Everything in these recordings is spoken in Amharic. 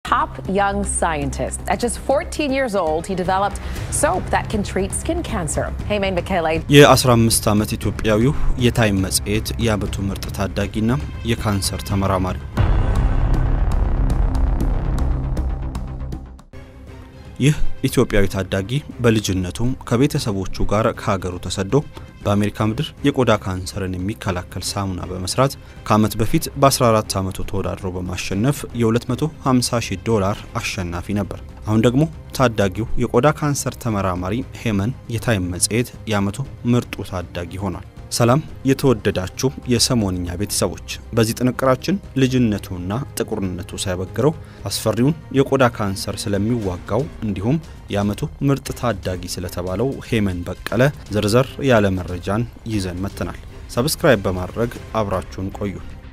top young scientist. At just 14 years old, he developed soap that can treat skin cancer. Hey, Maine Michele. የ15 ዓመት ኢትዮጵያዊው የታይም መጽሔት የዓመቱ ምርጥ ታዳጊና የካንሰር ተመራማሪ ይህ ኢትዮጵያዊ ታዳጊ በልጅነቱ ከቤተሰቦቹ ጋር ከሀገሩ ተሰዶ በአሜሪካ ምድር የቆዳ ካንሰርን የሚከላከል ሳሙና በመስራት ከዓመት በፊት በ14 ዓመቱ ተወዳድሮ በማሸነፍ የ250 ሺህ ዶላር አሸናፊ ነበር። አሁን ደግሞ ታዳጊው የቆዳ ካንሰር ተመራማሪ ሄመን የታይም መጽሔት የዓመቱ ምርጡ ታዳጊ ሆኗል። ሰላም የተወደዳችሁ የሰሞንኛ ቤተሰቦች፣ በዚህ ጥንቅራችን ልጅነቱና ጥቁርነቱ ሳይበግረው አስፈሪውን የቆዳ ካንሰር ስለሚዋጋው እንዲሁም የዓመቱ ምርጥ ታዳጊ ስለተባለው ሄመን በቀለ ዝርዝር ያለ መረጃን ይዘን መጥተናል። ሰብስክራይብ በማድረግ አብራችሁን ቆዩ።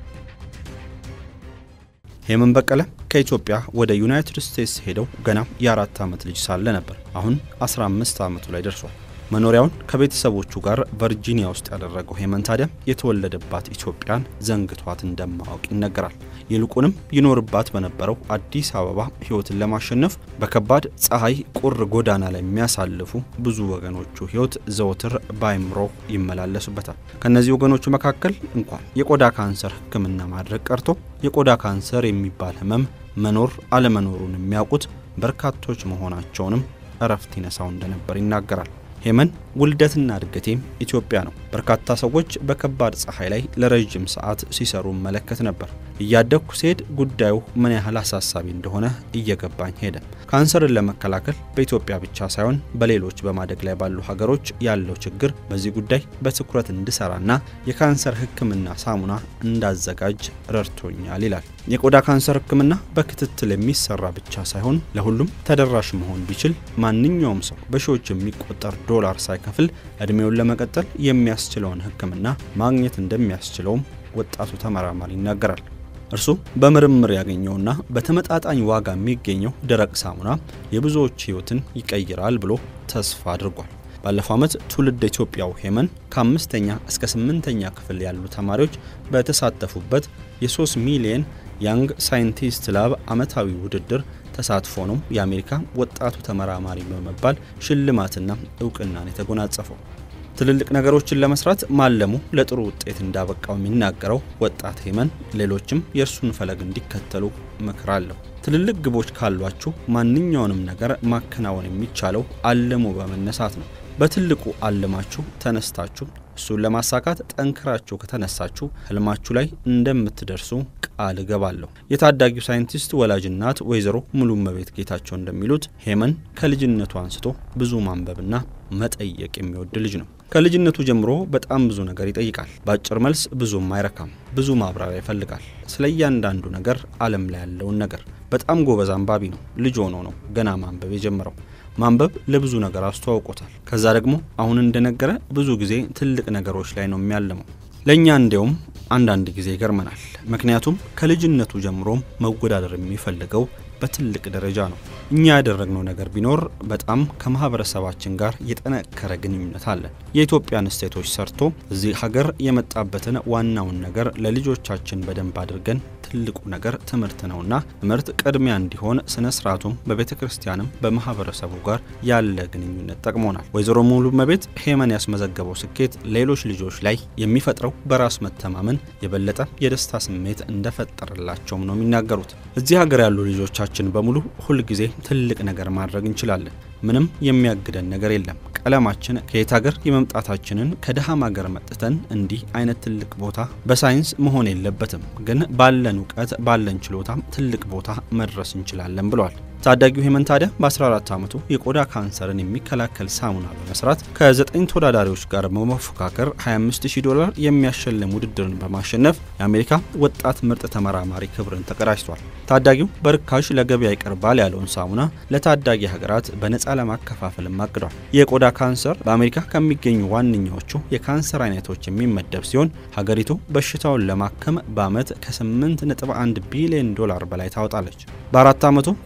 ሄመን በቀለ ከኢትዮጵያ ወደ ዩናይትድ ስቴትስ ሄደው ገና የአራት ዓመት ልጅ ሳለ ነበር። አሁን 15 ዓመቱ ላይ ደርሷል። መኖሪያውን ከቤተሰቦቹ ጋር ቨርጂኒያ ውስጥ ያደረገው ሄመን ታዲያ የተወለደባት ኢትዮጵያን ዘንግቷት እንደማወቅ ይነገራል። ይልቁንም ይኖርባት በነበረው አዲስ አበባ ሕይወትን ለማሸነፍ በከባድ ፀሐይ ቁር ጎዳና ላይ የሚያሳልፉ ብዙ ወገኖቹ ሕይወት ዘወትር በአይምሮ ይመላለሱበታል። ከእነዚህ ወገኖቹ መካከል እንኳን የቆዳ ካንሰር ሕክምና ማድረግ ቀርቶ የቆዳ ካንሰር የሚባል ህመም መኖር አለመኖሩን የሚያውቁት በርካቶች መሆናቸውንም እረፍት ይነሳው እንደነበር ይናገራል። ሄመን ውልደትና እድገቴም ኢትዮጵያ ነው። በርካታ ሰዎች በከባድ ፀሐይ ላይ ለረዥም ሰዓት ሲሰሩ መለከት ነበር። እያደግኩ ሲሄድ ጉዳዩ ምን ያህል አሳሳቢ እንደሆነ እየገባኝ ሄደ። ካንሰርን ለመከላከል በኢትዮጵያ ብቻ ሳይሆን በሌሎች በማደግ ላይ ባሉ ሀገሮች ያለው ችግር በዚህ ጉዳይ በትኩረት እንድሰራና የካንሰር ሕክምና ሳሙና እንዳዘጋጅ ረድቶኛል ይላል። የቆዳ ካንሰር ሕክምና በክትትል የሚሰራ ብቻ ሳይሆን ለሁሉም ተደራሽ መሆን ቢችል ማንኛውም ሰው በሺዎች የሚቆጠር ዶላር ሳይከፍል እድሜውን ለመቀጠል የሚያስችለውን ሕክምና ማግኘት እንደሚያስችለውም ወጣቱ ተመራማሪ ይናገራል። እርሱ በምርምር ያገኘውና በተመጣጣኝ ዋጋ የሚገኘው ደረቅ ሳሙና የብዙዎች ሕይወትን ይቀይራል ብሎ ተስፋ አድርጓል። ባለፈው ዓመት ትውልድ ኢትዮጵያው ሄመን ከአምስተኛ እስከ ስምንተኛ ክፍል ያሉ ተማሪዎች በተሳተፉበት የ3 ሚሊየን ያንግ ሳይንቲስት ላብ ዓመታዊ ውድድር ተሳትፎ ነው የአሜሪካ ወጣቱ ተመራማሪ በመባል ሽልማትና እውቅናን የተጎናጸፈው። ትልልቅ ነገሮችን ለመስራት ማለሙ ለጥሩ ውጤት እንዳበቃው የሚናገረው ወጣት ሄመን ሌሎችም የእርሱን ፈለግ እንዲከተሉ ምክር አለው። ትልልቅ ግቦች ካሏችሁ ማንኛውንም ነገር ማከናወን የሚቻለው አልሞ በመነሳት ነው። በትልቁ አልማችሁ ተነስታችሁ እሱን ለማሳካት ጠንክራችሁ ከተነሳችሁ ህልማችሁ ላይ እንደምትደርሱ ቃል እገባለሁ። የታዳጊው ሳይንቲስት ወላጅ እናት ወይዘሮ ሙሉመቤት ጌታቸው እንደሚሉት ሄመን ከልጅነቱ አንስቶ ብዙ ማንበብና መጠየቅ የሚወድ ልጅ ነው። ከልጅነቱ ጀምሮ በጣም ብዙ ነገር ይጠይቃል። በአጭር መልስ ብዙም አይረካም። ብዙ ማብራሪያ ይፈልጋል። ስለ እያንዳንዱ ነገር ዓለም ላይ ያለውን ነገር በጣም ጎበዝ አንባቢ ነው። ልጅ ሆኖ ነው ገና ማንበብ የጀመረው። ማንበብ ለብዙ ነገር አስተዋውቆታል። ከዛ ደግሞ አሁን እንደነገረ ብዙ ጊዜ ትልቅ ነገሮች ላይ ነው የሚያለመው። ለእኛ እንዲያውም አንዳንድ ጊዜ ይገርመናል። ምክንያቱም ከልጅነቱ ጀምሮም መወዳደር የሚፈልገው በትልቅ ደረጃ ነው። እኛ ያደረግነው ነገር ቢኖር በጣም ከማህበረሰባችን ጋር የጠነከረ ግንኙነት አለን። የኢትዮጵያን ስቴቶች ሰርቶ እዚህ ሀገር የመጣበትን ዋናውን ነገር ለልጆቻችን በደንብ አድርገን ትልቁ ነገር ትምህርት ነውና ትምህርት ቅድሚያ እንዲሆን ስነ ስርዓቱም በቤተ ክርስቲያንም በማህበረሰቡ ጋር ያለ ግንኙነት ጠቅሞናል። ወይዘሮ ሙሉ መቤት ሄመን ያስመዘገበው ስኬት ሌሎች ልጆች ላይ የሚፈጥረው በራስ መተማመን የበለጠ የደስታ ስሜት እንደፈጠረላቸውም ነው የሚናገሩት። እዚህ ሀገር ያሉ ልጆቻችን በሙሉ ሁልጊዜ ትልቅ ነገር ማድረግ እንችላለን። ምንም የሚያግደን ነገር የለም። ቀለማችን ከየት ሀገር የመምጣታችንን ከድሃም ሀገር መጥተን እንዲህ አይነት ትልቅ ቦታ በሳይንስ መሆን የለበትም፣ ግን ባለን እውቀት ባለን ችሎታም ትልቅ ቦታ መድረስ እንችላለን ብለዋል። ታዳጊው ሄመን ታዲያ በ14 ዓመቱ የቆዳ ካንሰርን የሚከላከል ሳሙና በመስራት ከዘጠኝ ተወዳዳሪዎች ጋር በመፎካከር 25000 ዶላር የሚያሸልም ውድድርን በማሸነፍ የአሜሪካ ወጣት ምርጥ ተመራማሪ ክብርን ተቀዳጅቷል። ታዳጊው በርካሽ ለገበያ ይቀርባል ያለውን ሳሙና ለታዳጊ ሀገራት በነፃ ለማከፋፈልም አቅዷል። የቆዳ ካንሰር በአሜሪካ ከሚገኙ ዋነኛዎቹ የካንሰር አይነቶች የሚመደብ ሲሆን ሀገሪቱ በሽታውን ለማከም በዓመት ከ8.1 ቢሊዮን ዶላር በላይ ታወጣለች። በአራት ዓመቱ ከኢትዮጵያ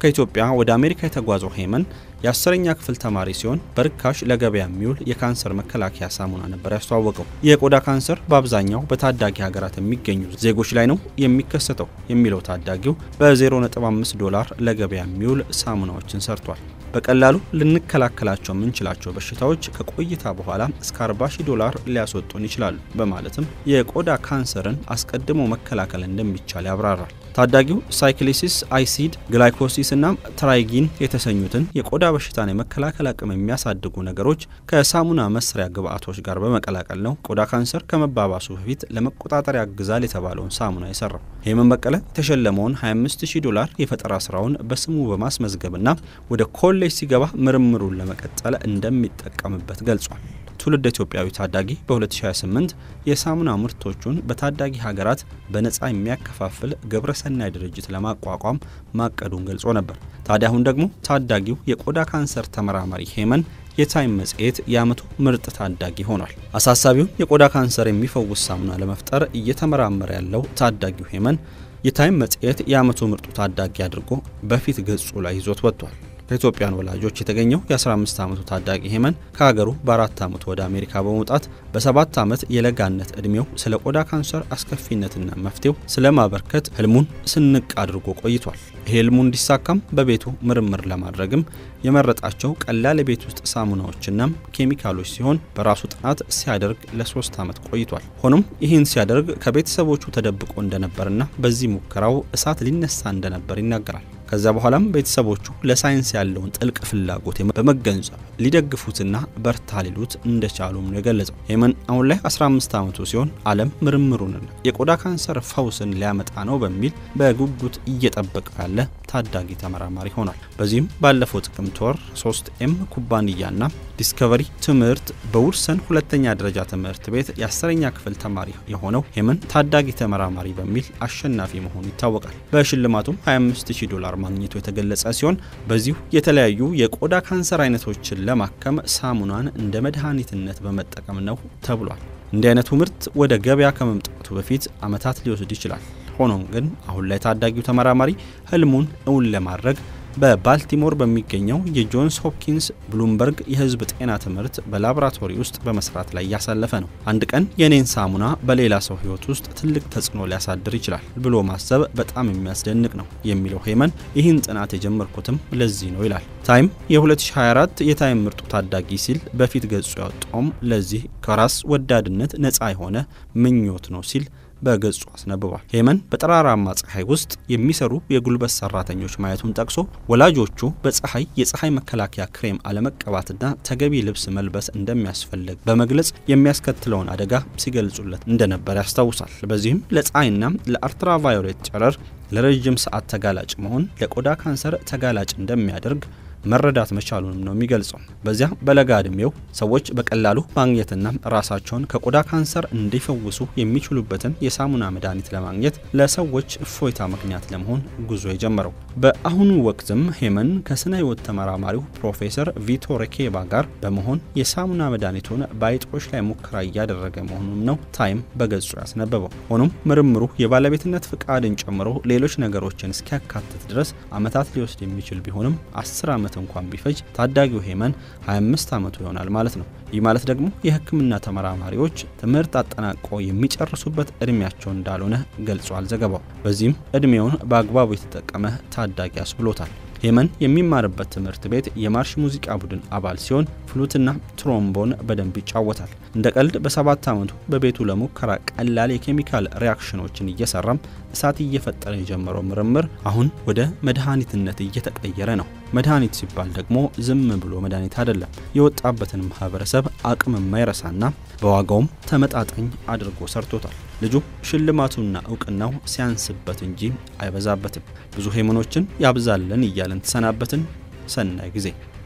ወደ አሜሪካ የተጓዘው ሄመን የአስረኛ ክፍል ተማሪ ሲሆን በርካሽ ለገበያ የሚውል የካንሰር መከላከያ ሳሙና ነበር ያስተዋወቀው። የቆዳ ካንሰር በአብዛኛው በታዳጊ ሀገራት የሚገኙ ዜጎች ላይ ነው የሚከሰተው የሚለው ታዳጊው በ0.5 ዶላር ለገበያ የሚውል ሳሙናዎችን ሰርቷል። በቀላሉ ልንከላከላቸው የምንችላቸው በሽታዎች ከቆይታ በኋላ እስከ 40 ሺህ ዶላር ሊያስወጡን ይችላሉ በማለትም የቆዳ ካንሰርን አስቀድሞ መከላከል እንደሚቻል ያብራራል። ታዳጊው ሳይክሊሲስ፣ አይሲድ፣ ግላይኮሲስ እና ትራይጊን የተሰኙትን የቆዳ በሽታን የመከላከል አቅም የሚያሳድጉ ነገሮች ከሳሙና መስሪያ ግብአቶች ጋር በመቀላቀል ነው ቆዳ ካንሰር ከመባባሱ በፊት ለመቆጣጠር ያግዛል የተባለውን ሳሙና የሰራው። ሄመን በቀለ የተሸለመውን 25000 ዶላር የፈጠራ ስራውን በስሙ በማስመዝገብና ወደ ኮሌጅ ሲገባ ምርምሩን ለመቀጠል እንደሚጠቀምበት ገልጿል። ትውልድ ኢትዮጵያዊ ታዳጊ በ2028 የሳሙና ምርቶቹን በታዳጊ ሀገራት በነፃ የሚያከፋፍል ግብረሰናይ ድርጅት ለማቋቋም ማቀዱን ገልጾ ነበር። ታዲያ አሁን ደግሞ ታዳጊው የቆዳ ካንሰር ተመራማሪ ሄመን የታይም መጽሔት የዓመቱ ምርጥ ታዳጊ ሆኗል። አሳሳቢውን የቆዳ ካንሰር የሚፈውስ ሳሙና ለመፍጠር እየተመራመረ ያለው ታዳጊው ሄመን የታይም መጽሔት የዓመቱ ምርጡ ታዳጊ አድርጎ በፊት ገጹ ላይ ይዞት ወጥቷል። ከኢትዮጵያን ወላጆች የተገኘው የ15 ዓመቱ ታዳጊ ሄመን ከሀገሩ በአራት ዓመቱ ወደ አሜሪካ በመውጣት በሰባት ዓመት የለጋነት ዕድሜው ስለ ቆዳ ካንሰር አስከፊነትና መፍትሄው ስለ ማበርከት ህልሙን ስንቅ አድርጎ ቆይቷል። ይህ ህልሙ እንዲሳካም በቤቱ ምርምር ለማድረግም የመረጣቸው ቀላል የቤት ውስጥ ሳሙናዎችና ኬሚካሎች ሲሆን በራሱ ጥናት ሲያደርግ ለሶስት ዓመት ቆይቷል። ሆኖም ይህን ሲያደርግ ከቤተሰቦቹ ተደብቆ እንደነበርና በዚህ ሙከራው እሳት ሊነሳ እንደነበር ይናገራል። ከዛ በኋላም ቤተሰቦቹ ለሳይንስ ያለውን ጥልቅ ፍላጎት በመገንዘብ ሊደግፉትና በርታ ሊሉት እንደቻሉም ነው የገለጸው። ሄመን አሁን ላይ 15 ዓመቱ ሲሆን ዓለም ምርምሩንና የቆዳ ካንሰር ፈውስን ሊያመጣ ነው በሚል በጉጉት እየጠበቀ ያለ ታዳጊ ተመራማሪ ሆኗል። በዚህም ባለፈው ጥቅምት ወር 3 ኤም ኩባንያና ዲስከቨሪ ትምህርት በውድሰን ሁለተኛ ደረጃ ትምህርት ቤት የአስረኛ ክፍል ተማሪ የሆነው ሄመን ታዳጊ ተመራማሪ በሚል አሸናፊ መሆኑ ይታወቃል። በሽልማቱም 25000 ዶላር ማግኘቱ የተገለጸ ሲሆን በዚሁ የተለያዩ የቆዳ ካንሰር አይነቶችን ለማከም ሳሙናን እንደ መድኃኒትነት በመጠቀም ነው ተብሏል። እንዲህ አይነቱ ምርት ወደ ገበያ ከመምጣቱ በፊት ዓመታት ሊወስድ ይችላል። ሆኖም ግን አሁን ላይ ታዳጊው ተመራማሪ ህልሙን እውን ለማድረግ በባልቲሞር በሚገኘው የጆንስ ሆፕኪንስ ብሉምበርግ የህዝብ ጤና ትምህርት በላቦራቶሪ ውስጥ በመስራት ላይ እያሳለፈ ነው። አንድ ቀን የኔን ሳሙና በሌላ ሰው ህይወት ውስጥ ትልቅ ተጽዕኖ ሊያሳድር ይችላል ብሎ ማሰብ በጣም የሚያስደንቅ ነው የሚለው ሄመን ይህን ጥናት የጀመርኩትም ለዚህ ነው ይላል። ታይም የ2024 የታይም ምርጡ ታዳጊ ሲል በፊት ገጹ ያወጣውም ለዚህ ከራስ ወዳድነት ነፃ የሆነ ምኞት ነው ሲል በገጹ አስነብቧል። ሄመን በጠራራማ ፀሐይ ውስጥ የሚሰሩ የጉልበት ሰራተኞች ማየቱን ጠቅሶ ወላጆቹ በፀሐይ የፀሐይ መከላከያ ክሬም አለመቀባትና ተገቢ ልብስ መልበስ እንደሚያስፈልግ በመግለጽ የሚያስከትለውን አደጋ ሲገልጹለት እንደነበር ያስታውሳል። በዚህም ለፀሐይና ለአልትራቫዮሌት ጨረር ለረዥም ሰዓት ተጋላጭ መሆን ለቆዳ ካንሰር ተጋላጭ እንደሚያደርግ መረዳት መቻሉንም ነው የሚገልጸው። በዚያ በለጋ እድሜው ሰዎች በቀላሉ ማግኘትና ራሳቸውን ከቆዳ ካንሰር እንዲፈውሱ የሚችሉበትን የሳሙና መድኃኒት ለማግኘት ለሰዎች እፎይታ ምክንያት ለመሆን ጉዞ የጀመረው። በአሁኑ ወቅትም ሄመን ከስነ ህይወት ተመራማሪው ፕሮፌሰር ቪቶ ሬኬባ ጋር በመሆን የሳሙና መድኃኒቱን በአይጦች ላይ ሙከራ እያደረገ መሆኑም ነው ታይም በገጹ ያስነበበው። ሆኖም ምርምሩ የባለቤትነት ፍቃድን ጨምሮ ሌሎች ነገሮችን እስኪያካትት ድረስ ዓመታት ሊወስድ የሚችል ቢሆንም አስር ዓመት እንኳን ቢፈጅ ታዳጊው ሄመን 25 ዓመቱ ይሆናል ማለት ነው። ይህ ማለት ደግሞ የሕክምና ተመራማሪዎች ትምህርት አጠናቆ የሚጨርሱበት እድሜያቸው እንዳልሆነ ገልጿል ዘገባው። በዚህም እድሜውን በአግባቡ የተጠቀመ ታዳጊ አስብሎታል። ሄመን የሚማርበት ትምህርት ቤት የማርሽ ሙዚቃ ቡድን አባል ሲሆን ፍሉትና ትሮምቦን በደንብ ይጫወታል። እንደ ቀልድ በሰባት ዓመቱ በቤቱ ለሙከራ ቀላል የኬሚካል ሪያክሽኖችን እየሰራም እሳት እየፈጠረ የጀመረው ምርምር አሁን ወደ መድኃኒትነት እየተቀየረ ነው። መድኃኒት ሲባል ደግሞ ዝም ብሎ መድኃኒት አይደለም። የወጣበትን ማህበረሰብ አቅም የማይረሳና በዋጋውም ተመጣጣኝ አድርጎ ሰርቶታል። ልጁ ሽልማቱና እውቅናው ሲያንስበት እንጂ አይበዛበትም። ብዙ ሄመኖችን ያብዛለን እያለን ተሰናበትን። ሰናይ ጊዜ